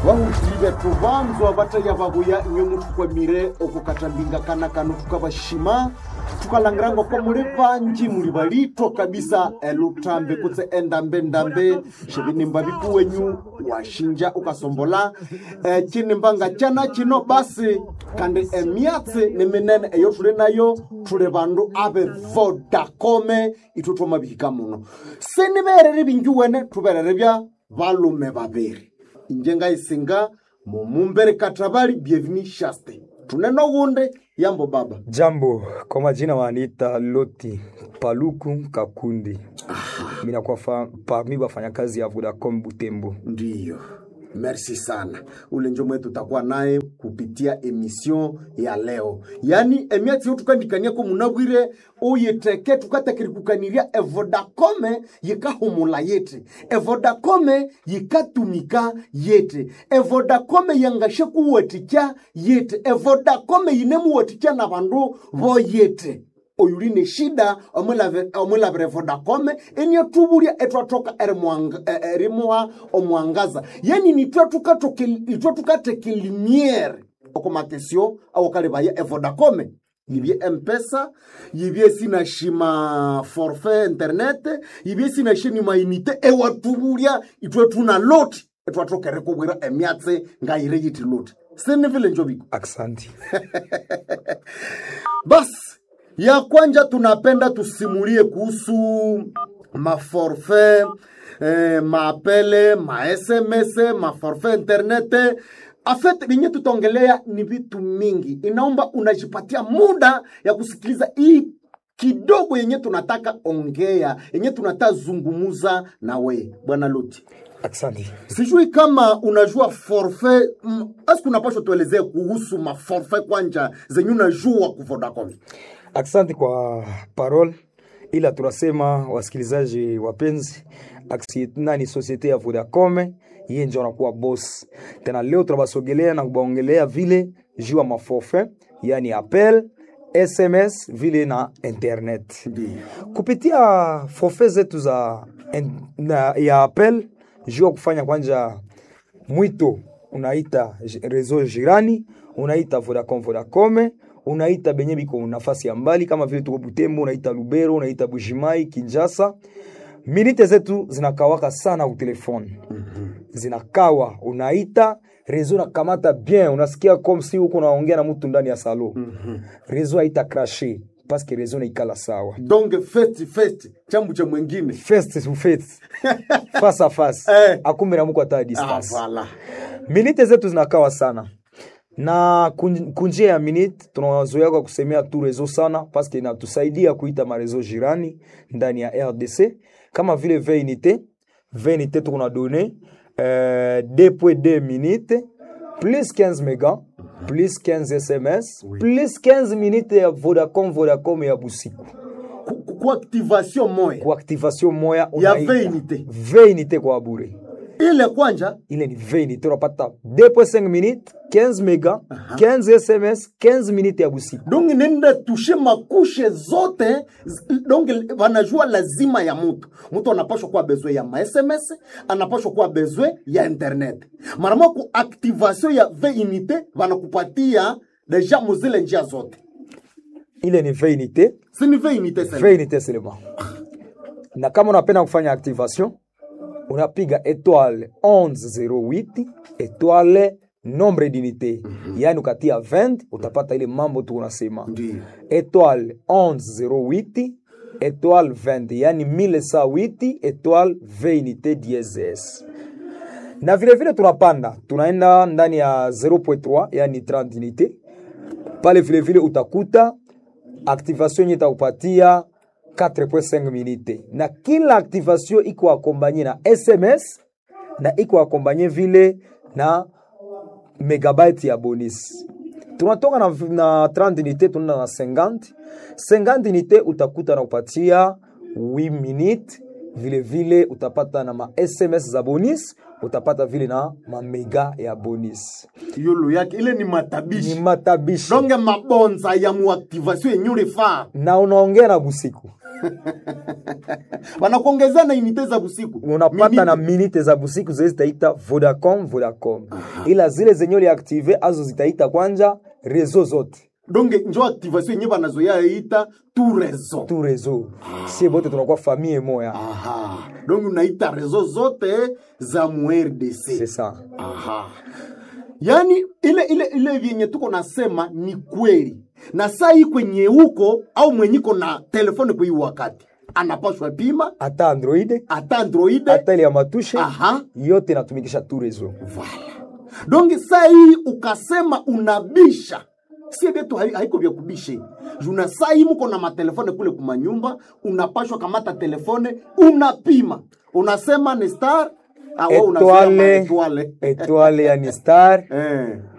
vahutile tuvanzwa vataya vavuya imwe mutukwamire okukatambinga kana kanu tukavashima tukalangirangwa kwa muli vanji muli valito kabisa elutambe kutse endambe-ndambe xivinimba vikuwenyu washinja ukasombola e, cinimbanga cana cino basi kandi emyatsi ni minene eyo tuli nayo tuli vandu ave vodacome ithu twamavihika muno sinivereri vingi wene tuverere vya valume vaviri inje ngaisinga mumumbere katravali bienveni shaste tuneno gunde yambo baba Jambo, kwa majina waniita Loti Paluku Kakundi. Mimi nakuwa fa- parmi wafanyakazi ya Vodacom Butembo. ndiyo merci sana ule njo mwetu tutakuwa naye kupitia emission ya leo yani emyatsi yo tukandikaniako munabwire uyiteke tukatakirikukaniria evodacome yikahumula yete evodacome yikatumika yete evodacome yangashe kuwatikya yete evodacome yinemuwatikya na vandu vo yete oyuli ne shida omwilave- omwilavire vodacom eniatuvulya etwatoka erimwanga- e- erimuha omwangaza yani nitwe tukatoke- itwe tukateke limiere okumakesio awokalivaya evodacom yivye mpesa yivye sinashima forfait internet yivye sinashini mainite ewatuvulya itwe tuna loti etwatokere kuvwira emyatsi ngayire yiti loti sinivile njoviko Aksanti. basi ya kwanja tunapenda tusimulie kuhusu maforfait eh, maapele masms maforfait internet afet vinye tutaongelea ni vitu mingi inaomba unajipatia muda ya kusikiliza hii kidogo yenye tunataka ongea yenye tunataka zungumuza na we bwana loti Aksanti. sijui kama unajua forfait mm, aski unapashwa tuelezee kuhusu maforfait kwanja zenye unajua ku Vodacom Aksanti kwa parole, ila tunasema wasikilizaji wapenzi, aksi nani societe ya Vodacom yeye ndio anakuwa boss. Tena leo tunabasogelea na kubaongelea vile juu ya maforfait, yani appel, SMS vile na internet. Ndiyo. kupitia forfait zetu za en, na, ya appel juu ya kufanya kwanja mwito unaita j- reseau jirani unaita Vodacom Vodacom unaita benye biko nafasi ya mbali kama vile tuko Butembo unaita Lubero unaita Bujimai Kinshasa minite zetu zinakawaka sana utelefone zinakawa unaita reseau nakamata bien unasikia comme si uko naongea na mtu ndani ya salo reseau haita crashe paske reseau naikala sawa donc festi festi chambu cha mwingine face to face face à face Eh. akumbe na muko hata ah, distance voilà. minite zetu zinakawa sana na kun- kunjia ya minute tunazoea kwa kusemea tu rezo sana paske inatusaidia kuita marezo jirani ndani ya rdc kama vile veinite veinite tuko na done euh, 2.2 minute plus 15 mega plus 15 sms plus 15 minute ya vodacom vodacom ya busiku Ku- ku- ku activation moya kwa activation moya ya unaita veinite veinite kwa bure ile kwanja ile ni veinite unapata 2.5 minute 15 mega 15 sms 15 minute ya busiku donc nenda tushe makushe zote z- donc wanajua lazima ya mutu mutu anapashwa kuwa bezwe ya masms anapashwa kuwa bezwe ya internet marama ku activation ya veinite wanakupatia deja muzile njia zote ile ni veinite sini veinite sasa veinite seulement na kama unapenda kufanya activation unapiga étoile 1108 étoile nombre d'unité yaani ukatia 20 utapata ile mambo tu unasema Ndiyo. étoile 1108 étoile 20 yani 1108 étoile 20 unité dièse na vile vile tunapanda tunaenda ndani ya 0.3 yani 30 unité pale vile vile utakuta activation yenye itakupatia 4.5 minute na kila activation iko akombanye na sms na iko akombanye vile na megabyte ya bonus tunatoka na, na 30 unité tunaenda na 50 50 unité utakuta na kupatia 8 minute vile vile utapata na ma sms za bonus utapata vile na mamega ya bonus yulu yake ile ni ni matabishi matabishi donge mabonza ya muactivation yenye ulifaa na unaongea na busiku wanakuongezea na inite za busiku unapata Minute. na minite za busiku zile zitaita Vodacom Vodacom, ila zile zenye uliaktive azo zitaita kwanja rezo zote donge njo activation yenye banazoya ita tu rezo tu rezo, sie bote tunakuwa famille moya. aha donge unaita rezo zote za mu RDC C'est ça. aha yaani ile ile ile vyenye tuko nasema ni kweli na saa hii kwenye huko au mwenyiko na telefone kwa hii wakati anapaswa pima Hata Android hata android hata ile ya matushe aha yote inatumikisha tu rezo. Voilà. Donc saa hii ukasema unabisha sie vyetu hai- haiko vya kubishe juna saa hii mko na matelefone kule kumanyumba unapashwa kamata telefone unapima unasema ni star ah, wewe unasema Etoile etoile. etoile yani star eh.